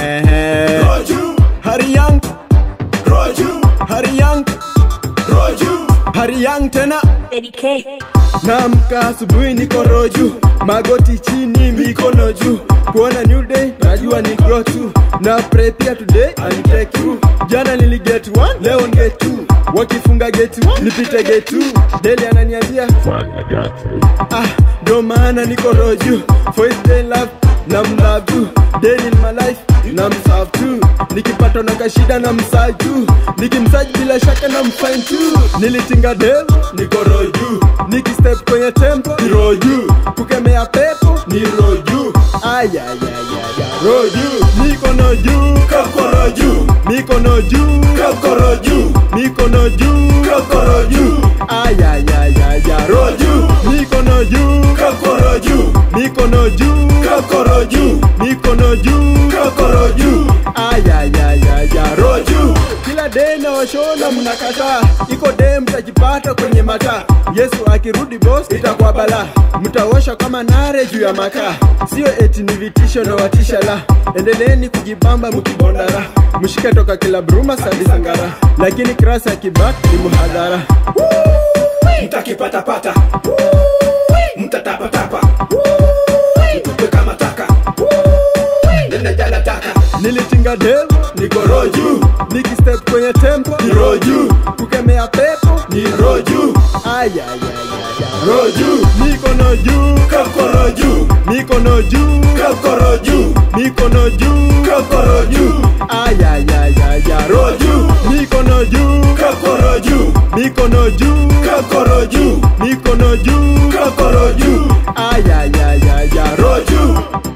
ehe. Roju, Hari Young, Roju, Hari Young, Roju. Hari Young tena Eddie K. Naamka asubuhi niko roju, magoti chini, mikono juu, kuona new day, najua ni grow tu, na pray pia today and take you. Jana nili get one, leo ni get two, wakifunga get one, nipite get two. Deli ananiambia ah, ndo maana niko roju, for his day love na mlove Daily in my life na mserve tu, nikipata na kashida na msaju, nikimsaji bila shaka na mfine tu. Nilitinga dev niko roju, nikistep kwenye tempo ni roju, kukemea pepo ni roju. Ayayayaya roju, mikono juu, Kokoro juu, mikono juu, kokoro juu, mikono juu, kokoro juu, ayayayaya roju, mikono juu, kokoro juu, mikono juu, kokoro juu, mikono juu, kokoro juu. ayayayaya roju Roju, kila day na washona mnakataa, iko day mtajipata kwenye mataa. Yesu akirudi boss, itakuwa bala, mtaosha kama nare juu ya makaa. Sio eti ni vitisho na watisha la, endeleeni kujibamba mkibondara, mshike toka kila bruma sadi sangara, lakini krasa ya kibak ni muhadhara. mtakipatapata, mtatapatapa, mtupe kama taka, nenda jala taka. Nilitinga dev niko roju, nikistep kwenye tempo Ni roju, kukemea pepo ni roju, ayayayaya roju, mikono juu, kokoro juu, mikono juu, kokoro juu, mikono juu kokoro juu, ayayayaya roju, mikono juu kokoro juu, mikono juu kokoro juu, mikono juu kokoro juu, ayayayaya roju,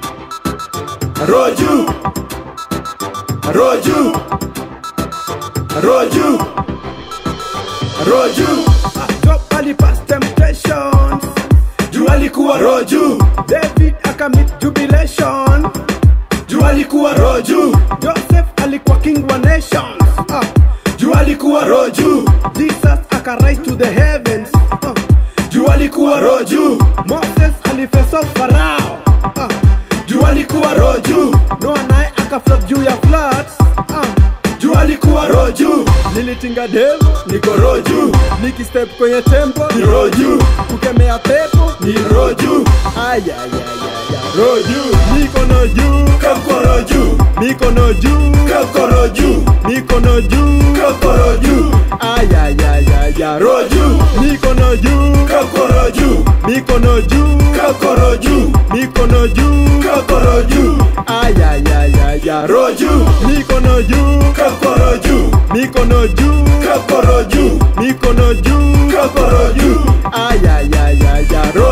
roju, roju, roju, roju. Drop ali past temptations Juu alikuwa roju, David akamit jubilation juu alikuwa roju, Joseph alikuwa king wa nations ah. juu alikuwa roju, Jesus akarise to the heavens ah. juu alikuwa roju, Moses alifeso Farao ah. juu alikuwa roju, Noah naye akaflop juu ya floods ah. juu alikuwa roju, Nilitinga dev niko roju, nikistep kwenye tempo ni roju, kukemea pepo ni roju, ayayayaya roju, mikono juu kokoro juu, mikono juu kokoro juu, mikono juu kokoro juu, ayayayaya roju, mikono juu kokoro juu, mikono juu kokoro juu, mikono juu kokoro juu, ayayayaya roju, mikono juu kokoro juu, mikono juu kokoro juu, mikono juu kokoro juu, ayayayaya